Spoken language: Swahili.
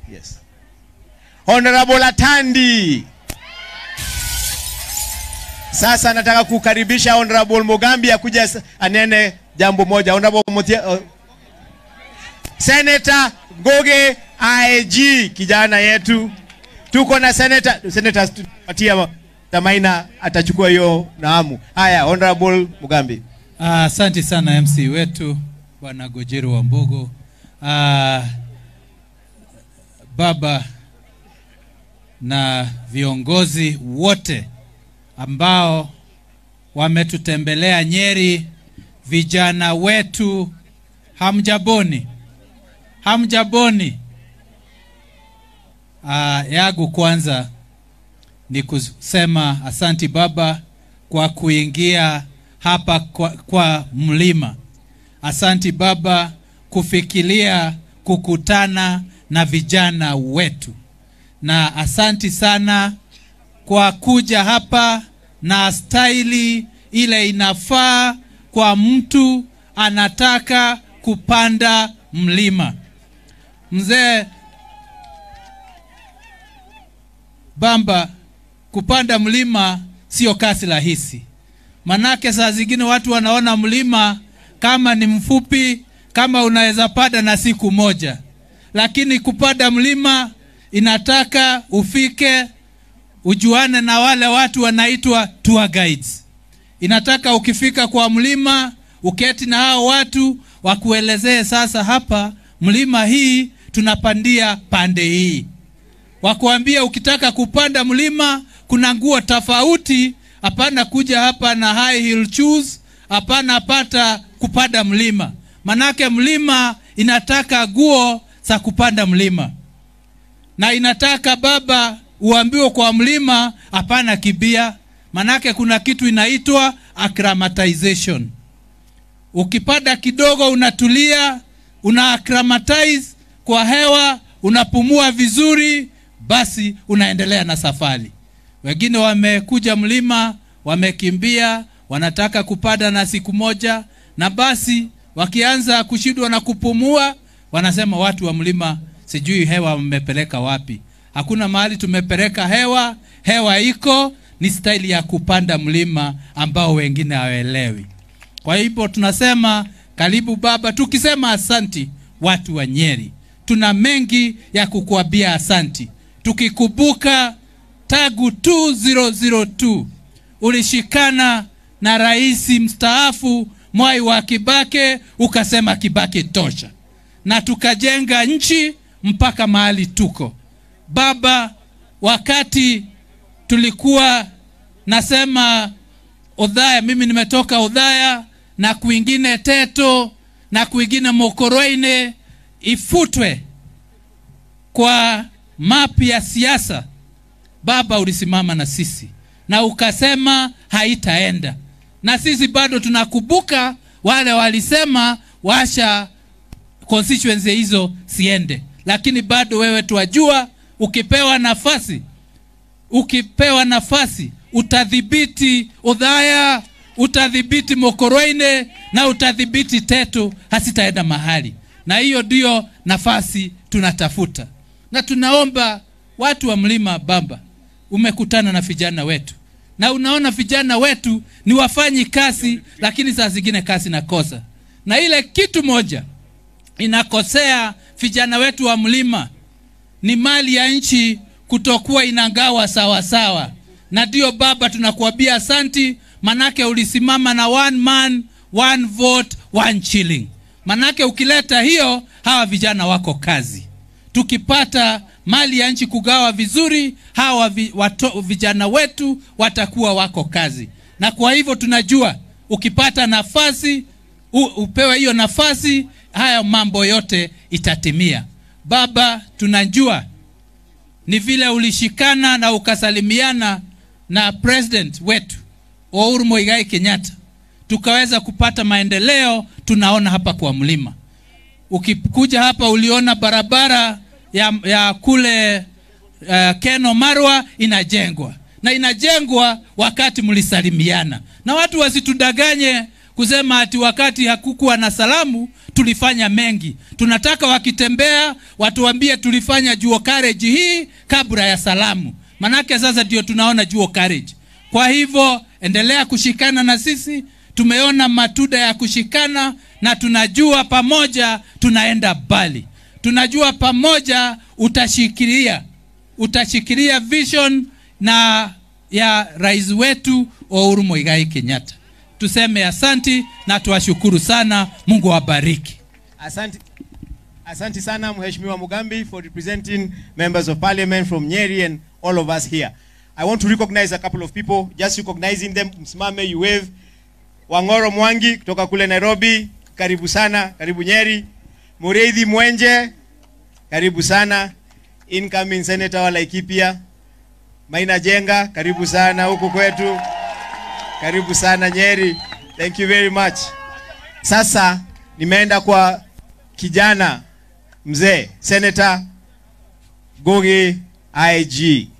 Yes. Honorable Atandi. Sasa nataka kukaribisha Honorable Mugambi akuja s- anene jambo moja. Honorable Mutia, uh, Senator Ngoge IG kijana yetu. Tuko na Senator Senator tupatia Tamaina atachukua hiyo naamu. Haya, Honorable Mugambi. Ah, Asante sana MC wetu Bwana Gojeru wa Mbogo. Ah, baba na viongozi wote ambao wametutembelea Nyeri, vijana wetu, hamjaboni, hamjaboni. Ah, yagu kwanza ni kusema asanti baba kwa kuingia hapa kwa, kwa mlima. Asanti baba kufikiria kukutana na vijana wetu, na asanti sana kwa kuja hapa na staili ile inafaa kwa mtu anataka kupanda mlima. Mzee Bamba, kupanda mlima sio kazi rahisi, manake saa zingine watu wanaona mlima kama ni mfupi, kama unaweza panda na siku moja, lakini kupanda mlima inataka ufike ujuane na wale watu wanaitwa tour guides. Inataka ukifika kwa mlima uketi na hao watu wakuelezee, sasa hapa mlima hii tunapandia pande hii wakuambia ukitaka kupanda mlima kuna nguo tofauti. Hapana kuja hapa na high heel shoes, hapana pata kupanda mlima, manake mlima inataka nguo za kupanda mlima, na inataka baba uambiwe kwa mlima, hapana kibia, manake kuna kitu inaitwa acclimatization. Ukipanda kidogo unatulia, una acclimatize kwa hewa, unapumua vizuri, basi unaendelea na safari. Wengine wamekuja mlima, wamekimbia, wanataka kupanda na siku moja, na basi wakianza kushindwa na kupumua, wanasema watu wa mlima, sijui hewa mmepeleka wapi. Hakuna mahali tumepeleka hewa, hewa iko, ni staili ya kupanda mlima ambao wengine hawaelewi. Kwa hivyo tunasema karibu baba, tukisema asanti watu wa Nyeri, tuna mengi ya kukuambia asanti, tukikumbuka tagu 2002 ulishikana na rais mstaafu Mwai wa Kibake, ukasema Kibake tosha, na tukajenga nchi mpaka mahali tuko baba. Wakati tulikuwa nasema Udhaya, mimi nimetoka Udhaya na kwingine Teto na kwingine Mokoroine ifutwe kwa mapi ya siasa. Baba, ulisimama na sisi na ukasema haitaenda, na sisi bado tunakumbuka wale walisema washa constituency hizo siende, lakini bado wewe tuwajua, ukipewa nafasi ukipewa nafasi utadhibiti Udhaya, utadhibiti Mokoroine na utadhibiti Teto, hasitaenda mahali. Na hiyo ndiyo nafasi tunatafuta, na tunaomba watu wa mlima Bamba, umekutana na vijana wetu na unaona vijana wetu ni wafanyi kazi, lakini saa zingine kazi nakosa, na ile kitu moja inakosea vijana wetu wa mlima ni mali ya nchi kutokuwa inagawa sawa sawa, na ndio baba, tunakuambia asanti, manake ulisimama na one man one vote one shilling. Manake ukileta hiyo, hawa vijana wako kazi. Tukipata mali ya nchi kugawa vizuri, hawa vi, wato, vijana wetu watakuwa wako kazi, na kwa hivyo tunajua ukipata nafasi u, upewe hiyo nafasi, haya mambo yote itatimia. Baba, tunajua ni vile ulishikana na ukasalimiana na president wetu Uhuru Muigai Kenyatta, tukaweza kupata maendeleo tunaona hapa kwa mlima. Ukikuja hapa uliona barabara ya, ya kule uh, Keno Marwa inajengwa na inajengwa wakati mlisalimiana, na watu wasitudanganye kusema ati wakati hakukuwa na salamu tulifanya mengi. Tunataka wakitembea watuambie tulifanya Juo Courage hii kabla ya salamu, manake sasa ndio tunaona Juo Courage. Kwa hivyo endelea kushikana na sisi, tumeona matunda ya kushikana na tunajua pamoja tunaenda mbali. Tunajua pamoja utashikilia utashikilia vision na ya rais wetu Uhuru Muigai Kenyatta. Tuseme asanti na tuwashukuru sana. Mungu awabariki. Asante, asante sana Mheshimiwa Mugambi for representing members of parliament from Nyeri and all of us here. I want to recognize a couple of people, just recognizing them. Msimame you wave. Wangoro Mwangi kutoka kule Nairobi, karibu sana, karibu Nyeri. Mureithi Mwenje, karibu sana. Incoming Senator wa Laikipia. Maina Jenga, karibu sana huku kwetu. Karibu sana Nyeri. Thank you very much. Sasa nimeenda kwa kijana mzee Senator Gogi IG.